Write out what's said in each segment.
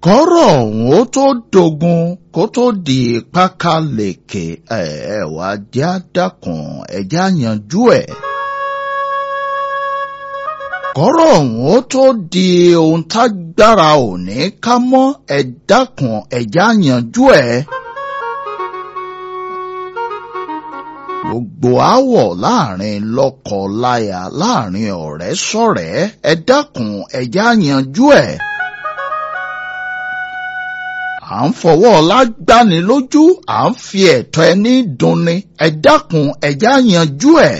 kọ́rọ̀ ọ̀hún ó tó dogun kó tó di pákáleke ẹ̀ ẹ̀ wá jẹ́ àdàkùn ẹ̀já yanjú ẹ̀. kọ́rọ̀ ọ̀hún ó tó di ohun tágbára òní ká mọ́ ẹ̀ dákun ẹ̀já yanjú ẹ̀. gbogbo àwọ̀ láàrin lọ́kọ-láya láàrin ọ̀rẹ́ sọ̀rẹ́ ẹ dákun ẹ̀já yanjú ẹ̀. à ń fọwọ́ lágbani lójú à ń fi ẹ̀tọ́ ẹni dunni ẹ dákun ẹ̀já yanjú ẹ̀.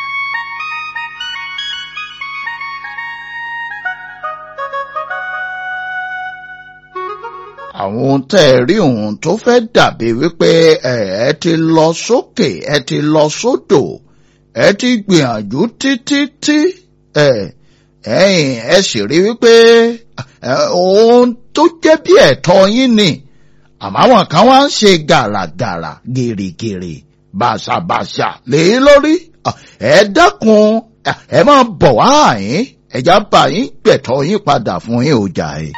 àwọn ohun tẹ́ ẹ rí ohun tó fẹ́ dàbí wípé ẹ ẹ ti lọ sókè ẹ ti lọ sódò ẹ ti gbìyànjú títí tí ẹ ẹ̀yin ẹ sì rí wípé ohun tó jẹ́ bí ẹ̀tọ́ yín ni àmọ́ àwọn kan wá ń ṣe gàràgàrà gèrègèrè bàṣàbàṣà lé lórí ẹ dákun ẹ máa bọ̀ wá àyín ẹ̀já bá yín gbẹ̀tọ́ yín padà fún yín ọjà yìí.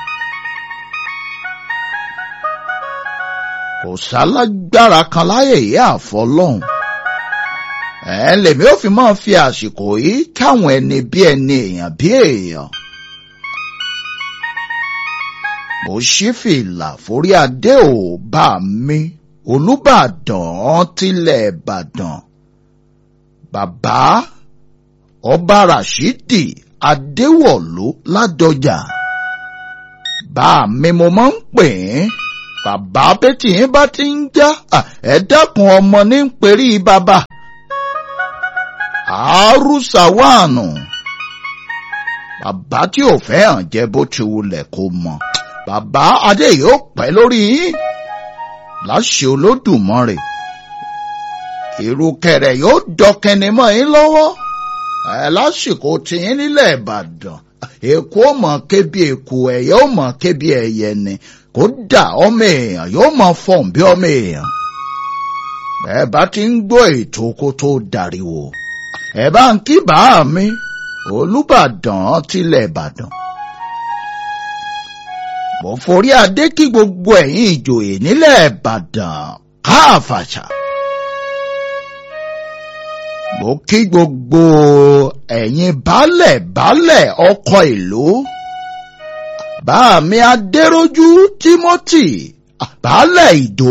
kò sálágbára kan láyè yìí àfọlọ́hún. ẹ lèmi ò fi máa fi àsìkò yìí káwọn ẹni bí ẹni èèyàn bí èèyàn. mo ṣí fìlà forí adé ò bá mi olùbàdàn tilẹ̀ ìbàdàn. bàbá ọba rashidi adéwọ̀lú ládọjà. bá mi mo máa ń pè é bàbá bẹ́tì yín bá ti ń já ẹ dákun ọmọ ní ń perí bàbá. àárúsàwánù bàbá tí ò fẹ́ hàn jẹ́ bó ti wulẹ̀ kó mọ̀ bàbá adé yóò pẹ́ lórí yín láṣẹ olódùmarè ìrùkẹ̀rẹ̀ yóò dọkẹni mọ́ yín lọ́wọ́ ẹ lásìkò tìyín nílẹ̀ ìbàdàn èkó mọ̀ kébi èkó ẹ̀yẹ ó mọ̀ kébi ẹ̀yẹ ni kódà ọmọ èèyàn yóò máa fọ̀n bí ọmọ èèyàn. ẹ bá ti ń gbọ́ ètò kó tó dariwo ẹ bá ń kí bàá mi olùbàdàn tilẹ̀ ìbàdàn. mo forí adé kí gbogbo ẹ̀yin ìjòyè nílẹ̀ ìbàdàn káàfàṣà. mo kí gbogbo ẹ̀yin baálẹ̀ baálẹ̀ ọkọ̀ ìlú bá mi adéròjú timothy baálẹ̀ ìdó.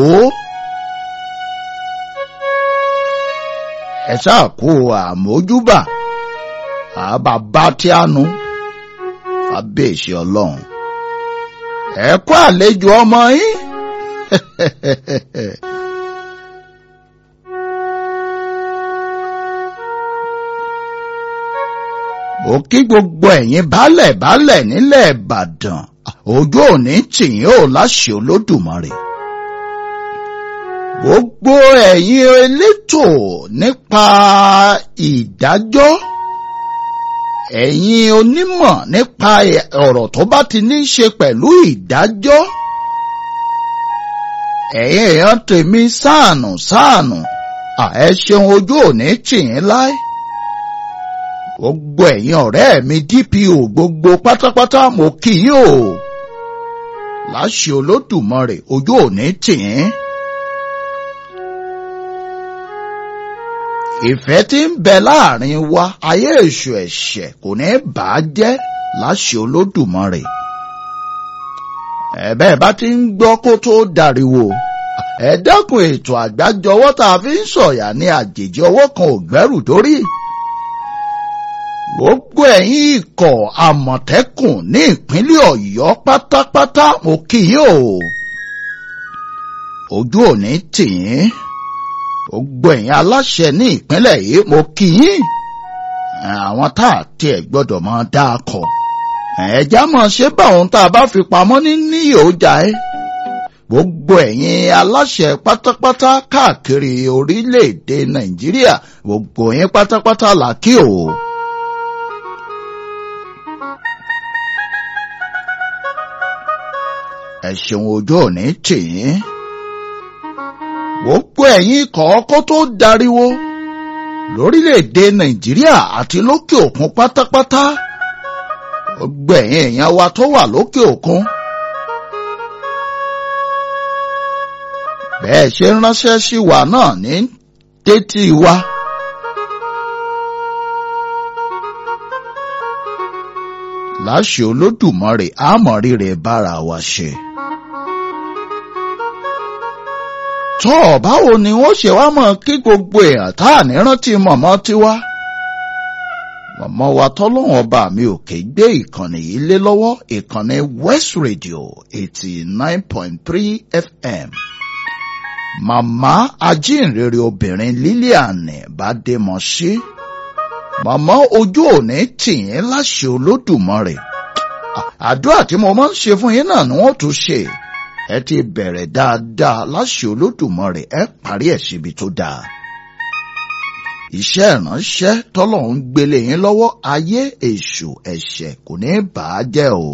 ẹ ṣáà kó àmójúbà àbàbá tí a nu abéèṣe ọlọ́run ẹ kó àlejò ọmọ yín. ó kí gbogbo ẹ̀yin baálẹ̀ baálẹ̀ nílẹ̀ ìbàdàn ojú òní tìyín ò láṣẹ olódùmarè. gbogbo ẹ̀yin elétò nípa ìdájọ́ ẹ̀yin onímọ̀ nípa ọ̀rọ̀ tó bá ti ní í ṣe pẹ̀lú ìdájọ́ ẹ̀yin èèyàn tèmi sáànù sáànù ẹ ṣeun ojú òní tìyín láé gbogbo ẹ̀yin ọ̀rẹ́ mi DPO gbogbo pátápátá mo kí yín o láṣẹ olódùmarè ojú òní tìín. ìfẹ́ tí ń bẹ láàrin wa ayé èṣù ẹ̀ṣẹ̀ kò ní bà á jẹ́ láṣẹ olódùmarè. ẹ̀bẹ́ bá ti ń gbọ́ kó tó dariwo ẹ dákun ètò àgbájọwọ́ tá a fi ń sọ̀yà ní àjèjì ọwọ́ kan ò gbẹ́rù dórí gbogbo ẹ̀yin ikọ̀ àmọ̀tẹ́kùn ní ìpínlẹ̀ ọ̀yọ́ pátápátá mo kí yín o ojú òní tì yín gbogbo ẹ̀yin aláṣẹ ní ìpínlẹ̀ yìí mo kí yín àwọn tá a tiẹ̀ gbọ́dọ̀ máa dá a kọ ẹ̀já mọ̀ ṣé báwọn tá a bá fi pamọ́ ní níyì ó jà ẹ́ gbogbo ẹ̀yin aláṣẹ pátápátá káàkiri orílẹ̀-èdè nàìjíríà gbogbo yín pátápátá là kí o. ẹ ṣeun ojú òní tì yín. gbogbo ẹ̀yin kọ̀ọ̀kọ́ tó dariwo lórílẹ̀‐èdè nàìjíríà àti lókè òkun pátápátá gbogbo ẹ̀yin èèyàn wa tó wà lókè òkun bẹ́ẹ̀ ṣe ń ránṣẹ́ sí wa náà ní tètè wa. láṣẹ olódùmarè àmọ̀rí rẹ̀ bára wa ṣe. tọ́ báwo ni wọ́n ṣe wá mọ̀ kí gbogbo èèyàn tá à ní rántí mọ̀mọ́ tiwa. mọ̀mọ́ wa tọ́lọ́wọ́n ọba mi ò ké gbé ìkànnì yìí lé lọ́wọ́ ìkànnì West Radio eighty nine point three FM. màmá ajínrere obìnrin Lilian Bádémọ̀sí. màmá ojú òní tì yín láṣẹ olódùmarè. àdúrà tí mo máa ń ṣe fún yín náà ni wọ́n tún ṣe ẹ ti bẹ̀rẹ̀ dáadáa láṣẹ olódùmarè ẹ parí ẹ̀ síbi tó dáa. iṣẹ́ ìránṣẹ́ tọ́lọ́run ń gbélé yín lọ́wọ́ ayé èṣù ẹ̀ṣẹ̀ kò ní bà á jẹ́ o.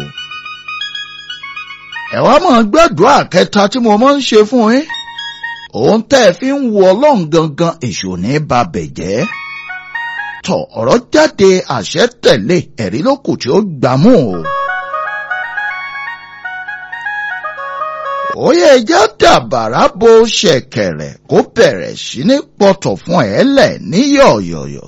ẹ wá máa gbàdúrà kẹta tí mo máa ń ṣe fún yín. òun tẹ́ ẹ fi ń wo ọlọ́run gangan èṣù ní ba bẹ̀ jẹ́. tọ̀ ọ̀rọ̀ jáde àṣẹ tẹ̀lé ẹ̀rí lókù tí ó gbámú o. Oyè ẹja dàbàrà bo ṣẹ̀kẹ̀rẹ̀ kó bẹ̀rẹ̀ sí ní pọ̀tọ̀ fún ẹ lẹ̀ ní yọ̀yọ̀yọ̀.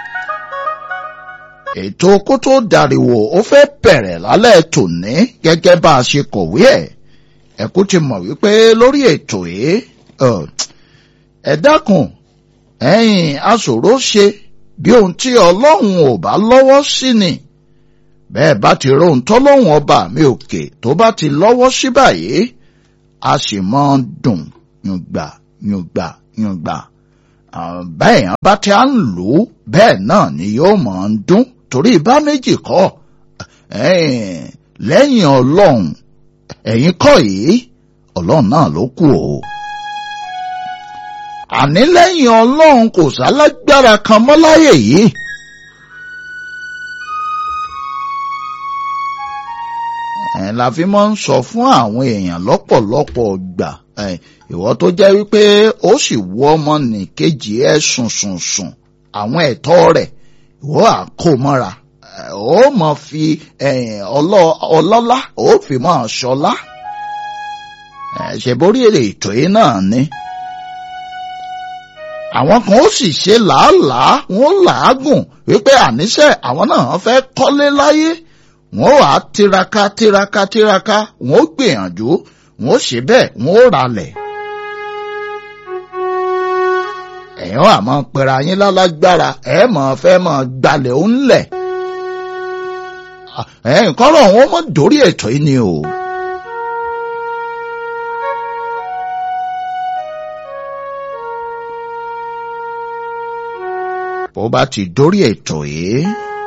Ètò kó tó dariwo ó fẹ́ bẹ̀rẹ̀ lálẹ́ tòní gẹ́gẹ́ bá a ṣe kọ̀wé ẹ̀. Ẹ̀kú ti mọ̀ wípé lórí ètò yìí ẹ dákun ẹ̀yin aṣòro ṣe bí ohun tí Ọlọ́run ò bá lọ́wọ́ sí ni. Bẹ́ẹ̀ bá ti rohun tọ́lọ́run ọba mi òkè tó bá ti lọ́wọ́ sí báyìí a sì máa ń dùn yùngbà yùngbà yùngbà bẹ́ẹ̀ yẹn bá ti à ń lò ó bẹ́ẹ̀ náà ni yóò máa ń dún torí bá méjì kọ́ lẹ́yìn ọlọ́run ẹ̀yin kọ́ yìí ọlọ́run náà ló kù o. àní lẹ́yìn ọlọ́run kò sálágbára kan mọ́ láyé yìí. ẹ̀ la fi máa ń sọ fún àwọn èèyàn lọ́pọ̀lọpọ̀ gbà ìwọ tó jẹ́ wípé ó sì wú ọmọ nìkejì ẹ̀ sùn sùn sùn àwọn ẹ̀tọ́ rẹ̀ ìwọ àkómọ́ra ó mọ̀ fi ọlọ́lá ó fi mọ́ ṣọlá ṣèborí èrè ètò yìí náà ni àwọn kan ó sì ṣe làálàá wọn làágùn wípé àníṣe àwọn náà fẹ́ kọ́lé láyé wọ́n wà á tiraka tiraka tiraka wọ́n gbìyànjú wọ́n ṣe bẹ́ẹ̀ wọ́n ralẹ̀. ẹ̀yin wà máa pera yín lálágbára ẹ̀ máa fẹ́ máa gbalẹ̀ ó ń lẹ̀. ẹ̀yin kọ́rọ̀ wọn mọ̀ dórí ètò yìí ni o. bó bá ti dórí ètò yìí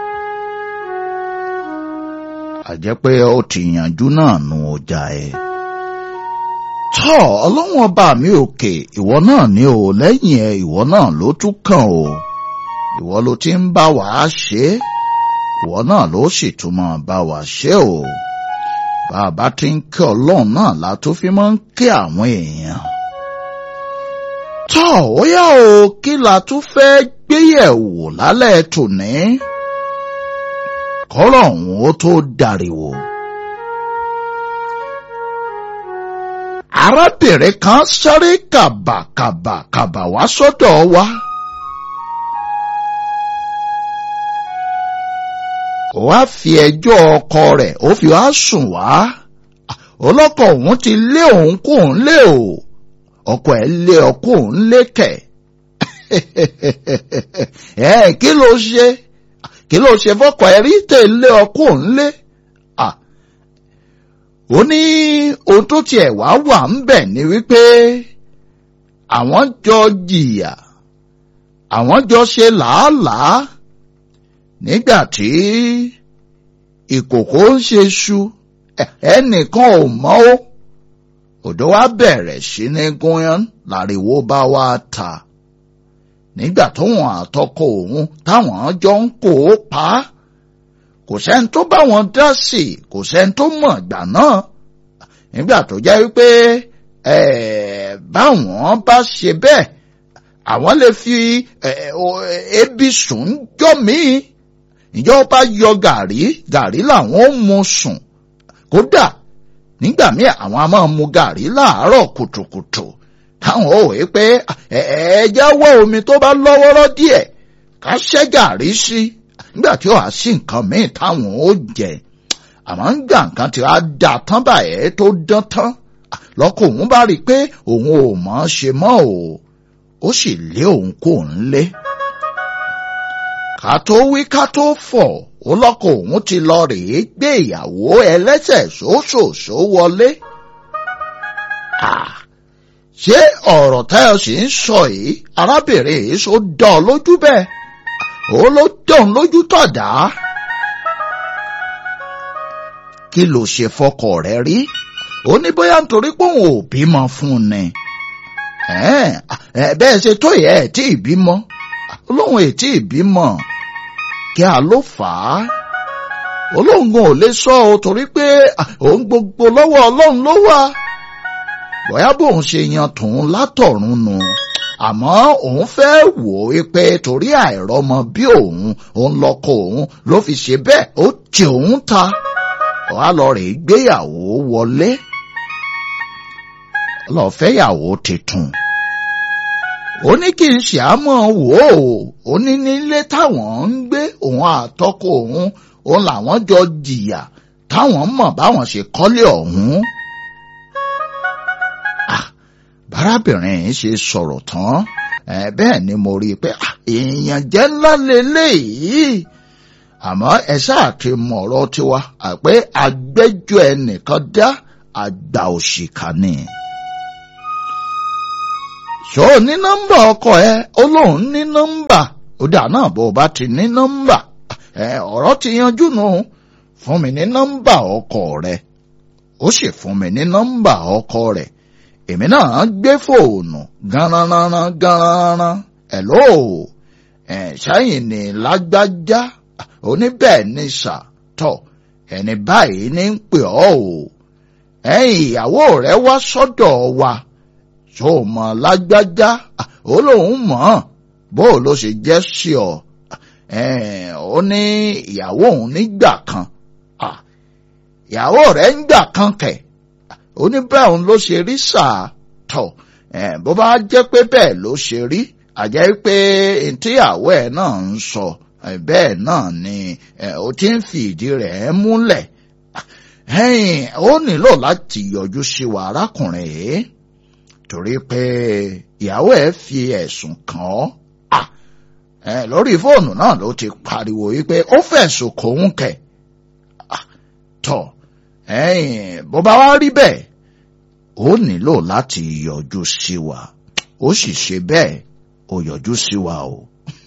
àjẹ́ pé ó ti yànjú náà nu ọjà ẹ̀. tọ́ ọlọ́wọ́n ọba mi òkè ìwọ náà ní o lẹ́yìn ẹ ìwọ náà ló tún kàn o ìwọ ló ti ń bá wa ṣe é ìwọ náà ló sì tún máa bá wa ṣe o bàbá tí ń kí ọlọ́run náà la tó fi máa ń kí àwọn èèyàn. tọ́ ó yá o kí la tún fẹ́ gbéyẹ̀wò lálẹ́ tòní kọ́rọ̀ ọ̀hún ó tó dariwo. arábìnrin kan sáré kàbàkàbàkàbà wá sọ́dọ̀ wa. ó wá fi ẹjọ́ ọkọ rẹ̀ ó fi wá sùn wá. ọlọ́kọ òun ti lé òun kó òun lé o ọkọ ẹ̀ lé ọkọ òun lé kẹ̀. ẹ kí ló ṣe kí ló ṣe fọkọ ẹ rí tẹ̀lé ọkọ òun lé ó ní ohun tó tiẹ̀ wá wà ń bẹ̀ ni wípé àwọn jọ jìyà àwọn jọ ṣe làálàá nígbà tí ìkòkò ń ṣe ṣu ẹnìkan ò mọ̀ ó òdò wa bẹ̀rẹ̀ sí ní gúnyán láriwo bá wa ta nígbà tóun àtọkọ òun táwọn jọ ń kó o pa á kò sẹ́ni tó bá wọn dá sí i kò sẹ́ni tó mọ̀ ìgbà náà nígbà tó jẹ́ wípé báwọn bá ṣe bẹ́ẹ̀ àwọn lè fi ebi sùn jọ míì ìjọba yọ gàrí gàrí làwọn ó mu sùn kódà nígbà míì àwọn a máa mu gàrí láàárọ̀ kùtùkùtù táwọn ò wí pé ẹ̀ẹ́dẹ́ wọ́ omi tó bá lọ́wọ́rọ́ díẹ̀ ká ṣẹ́ gàrí sí nígbà tí ó wá sí nǹkan míì táwọn ó jẹ àmọ́ ń gbà nǹkan tí wàá dà tán báyẹn tó dán tán lọ́kọ̀ òun bá rí i pé òun ò mọ̀ ọ́n ṣe mọ́ o ó sì lé òun kó ń lé. ká tó wí ká tó fọ̀ ó lọ́kọ̀ òun ti lọ rèé gbé ìyàwó ẹlẹ́sẹ̀ ṣóṣòṣó wọlé. ṣé ọ̀rọ̀ táyọ̀ sì ń sọ yìí arábìnrin yìí ṣó dán ọ lójú bẹ́ẹ̀ ó ló dán lójú tọ̀dá. kí ló ṣe fọkọ rẹ rí ó ní bóyá nítorí pé òun ò bímọ fún un ni bẹ́ẹ̀ ṣe tó yẹ ẹ̀ tí ì bímọ olóhùn ẹ̀ tí ì bímọ kí a ló fà á olóhùn ò lè sọ ọ torí pé òun gbogbo lọ́wọ́ ọlọ́run ló wà bóyá bóun ṣe yan tòun látọ̀run nù àmọ́ òun fẹ́ wò ó pé torí àìrọ́mọ bí òun òun lọ́kọ òun ló fi ṣe bẹ́ẹ̀ ó tì òun ta wà lọ rè gbéyàwó wọlé lọ fẹ́yàwó tuntun ó ní kí n ṣàmọ́ wò ó ó ní nílé táwọn ń gbé òun àtọkọ òun òun làwọn jọ jìyà táwọn mọ̀ báwọn ṣe kọ́lé ọ̀hún. bárábìnrin yìí ṣe sọ̀rọ̀ tán bẹ́ẹ̀ ni mo rí i pé èèyàn jẹ́ ńlá lélẹ́yìí àmọ́ ẹ ṣáà ti mọ̀ ọ̀rọ̀ tiwa àpé agbẹ́jọ́ ẹnìkan dá àgbà òṣìkà ni. ṣó o ní nọ́mbà ọkọ ẹ ó lóun ní nọ́mbà ó dà náà bó o bá ti ní nọ́mbà ọ̀rọ̀ ti yanjú nù fún mi ní nọ́mbà ọkọ rẹ ó sì fún mi ní nọ́mbà ọkọ rẹ èmi náà gbé fóònù garanran garanran ẹ̀ lóò ẹ̀ ṣáyìn ní lágbájá oníbẹ̀ ní sàtọ̀ ẹni báyìí ní ń pè ọ́ o ẹ̀yìn ìyàwó rẹ̀ wá sọ́dọ̀ wa tó mọ̀ lágbájá ó lóun mọ̀ bó ló ṣe jẹ́ sí ọ ó ní ìyàwó òun nígbà kan ìyàwó rẹ̀ ń gbà kan kẹ̀ ó ní bẹ́ẹ̀ òun ló ṣe rí sàtọ̀ bó bá jẹ́ pé bẹ́ẹ̀ ló ṣe rí àjẹ́ pé ìtìyàwó ẹ̀ náà ń sọ. So bẹ́ẹ̀ náà ni ó ti ń fi ìdí rẹ̀ múlẹ̀ ó nílò láti yọjú sí wa arákùnrin yìí torí pé ìyàwó ẹ̀ fi ẹ̀sùn kàn ọ́ lórí fóònù náà ló ti pariwo wípé ó fẹ̀sùn kòun kẹ̀ tọ̀ bó bá wá rí bẹ́ẹ̀ ó nílò láti yọjú sí wa ó sì ṣe bẹ́ẹ̀ ó yọjú sí wa o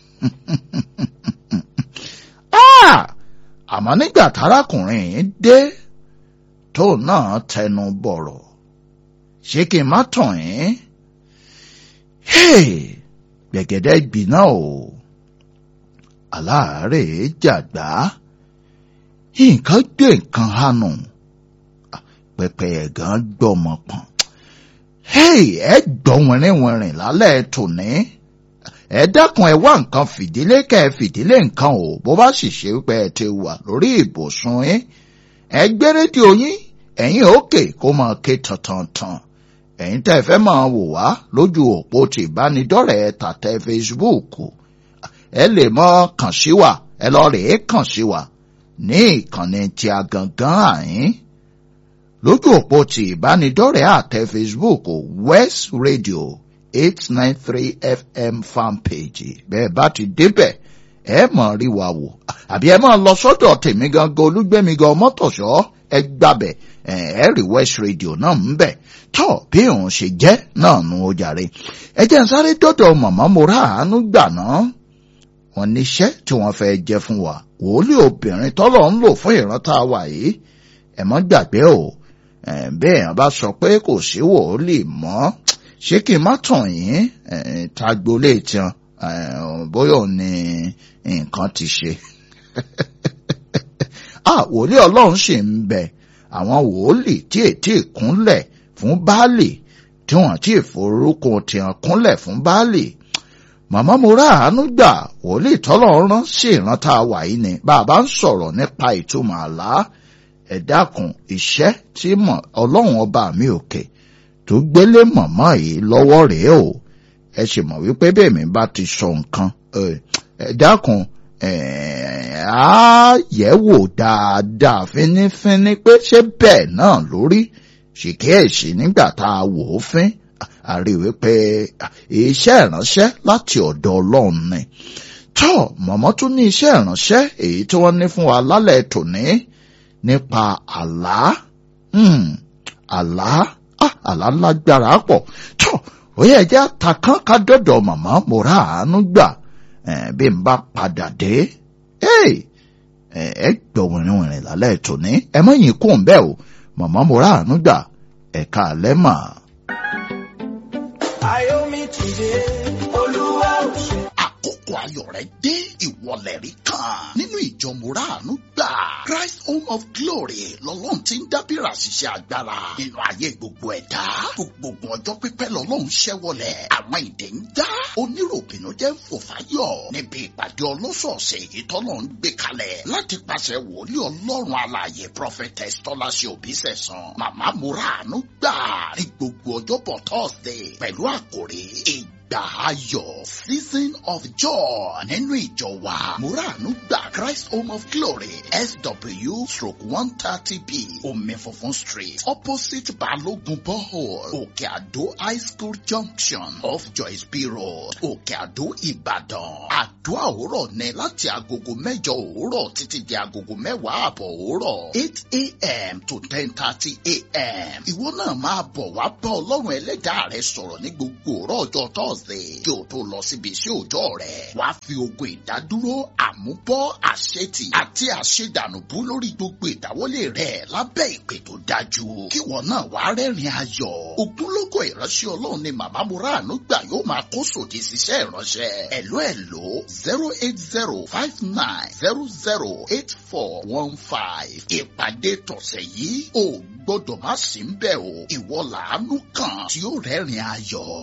àmọ́ nígbà tárákùnrin yìí dé tó náà tẹnu bọ̀rọ̀ ṣé kí n má tàn yín gbẹ̀gẹ̀dẹ̀ gbiná o aláàárẹ̀ jàgbá nǹkan gbé nǹkan hànú pẹpẹ ẹ̀gán gbọ́mọ pọ̀n ẹ gbọ́ wìnrìnwìnrìn lálẹ́ tòní ẹ dákun ẹ wá nǹkan fìdílé kẹ ẹ fìdílé nǹkan o bó bá sì ṣe pé ẹ ti wà lórí ìbùsùn yín ẹ gbé rédíò yín ẹ̀yin òkè kó máa ké tantantan ẹ̀yin tẹ́ ẹ fẹ́ máa wò wá lójú òpó ti ìbánidọ́rẹ̀ẹ́ tàtẹ́ Facebook ẹ lè mọ kàn sí wa ẹ lọ rèé kàn sí wa ní ìkànnì tí a gangan àyín lójú òpó ti ìbánidọ́rẹ̀ẹ́ àtẹ Facebook West Radio eight nine three fm fan page bẹ́ẹ̀ bá ti débẹ̀ ẹ mọ̀ rí wa wò àbí ẹ máa lọ sọ́dọ̀ tèmi gangan olúgbẹ́mi gan mọ́tòṣọ́ ẹ gbàbẹ̀ ẹ rí west radio náà ń bẹ̀ tọ́ bí òun ṣe jẹ́ náà nu ó jàre ẹ jẹ́ n sáré dọ́dọ̀ màmá mo rà àánú gbà náà wọ́n níṣẹ́ tí wọ́n fẹ́ jẹ́ fún wa wòlíì obìnrin tọ́lọ̀ ń lò fún ìrántá wa yìí ẹ mọ́ gbàgbé o bẹ́ẹ̀ yẹn bá sọ pé kò sí wòlíì mọ́ ṣé kí n má tàn yín tagbolé tiẹn bóyá ò ní nǹkan ti ṣe. wòlíì ọlọ́run sì ń bẹ àwọn wòlíì tí ètí ìkúnlẹ̀ fún baálì tí wọ́n ti forúkọ tiẹ̀ kúnlẹ̀ fún baálì. màmá mo rà àánú gbà wòlíì tọ́lọ́run rán sí ìrántá wà yìí ni bàbá ń sọ̀rọ̀ nípa ìtumọ̀ àlá ẹ dákun iṣẹ́ tí ọlọ́run ọba mi òkè tó gbélé màmá yìí lọ́wọ́ rèé o ẹ sì mọ̀ wípé bẹ́ẹ̀ mi bá ti sọ nǹkan ẹ dákun á yẹ̀ wò dáadáa fínífíní pé ṣé bẹ́ẹ̀ náà lórí ṣìkíyèsí nígbà tá a wò ó fín a rí wípé iṣẹ́ ìránṣẹ́ láti ọ̀dọ̀ ọlọ́run ni tọ́ mọ̀mọ́ tún ní iṣẹ́ ìránṣẹ́ èyí tí wọ́n ní fún wa lálẹ́ tòní nípa àlá àlá àlá lágbára pọ̀ tọ́ ó yẹ jẹ́ àtàkàn ká dọ̀dọ̀ màmá mo rà àánú gbà bí n bá padà dé ẹ gbọ́ wìrìwìrì lálẹ́ tòní ẹ mọ̀ yín kún bẹ́ẹ̀ o màmá mo rà àánú gbà ẹ̀ka àlẹ́ mà. Ayomi ti dé, Olúwa ò ṣe. àkókò ayọ̀ rẹ dé ìwọlẹ̀ rí kan nínú ìjọ mùràánú gbà Christ Home of Glory lọ́lọ́run ti ń dábìrà ṣiṣẹ́ agbára nínú ayé gbogbo ẹ̀dá gbogbo ọjọ́ pípẹ́ lọ́lọ́run ṣẹ́wọlẹ̀ àwọn ìdè ń já oníròbìnú jẹ́ ń fò fáyọ̀ níbi ìpàdé ọlọ́sọ̀ọ̀sẹ̀ èyí tọ́lọ́ ń gbé kalẹ̀ láti pàṣẹ wòlíì ọlọ́run alààyè prophetess tọ́láṣẹ òbísẹ̀sán màmá mùràánú gbà ní gbogbo ọjọ́bọ̀ Thursday pẹ̀lú àkòrí ìgbà ayọ̀ season of joy nínú ìjọ wa muranu gba Christ Home of Glory SW stroke one thirty B omi funfun street opposite Balogun borehole Òkè Àdó high school junction off Joyce B road Òkè Àdó Ìbàdàn àdúrà òwúrọ̀ ní láti agogo mẹ́jọ òwúrọ̀ títí di agogo mẹ́wàá àbọ̀ òwúrọ̀ eight a.m. to ten thirty a.m. ìwọ náà máa bọ̀ wá bá ọlọ́run ẹlẹ́dàá rẹ sọ̀rọ̀ ní gbogbo òrọ̀ ọjọ́ Thursday kí o tó lọ síbi iṣẹ́ òòjọ́ rẹ̀ wá fi ogun ìdádúró àmúbọ́ àṣetì àti àṣedànùbú lórí gbogbo ìdáwọ́lé rẹ̀ lábẹ́ ìpè tó dájú kí wọn náà wá rẹ́rìn ayọ̀ ògúnlógó ìránṣẹ́ ọlọ́run ni màmá muranu gbà yóò máa kó sòdì síṣẹ́ ìránṣẹ́ ẹ̀ló ẹ̀ló zero eight zero five nine zero zero eight four one five ìpàdé tọ̀sẹ̀ yìí ò gbọ́dọ̀ má sí ń bẹ̀ o ìwọ làánú kan tí ó rẹ́rìn ayọ̀.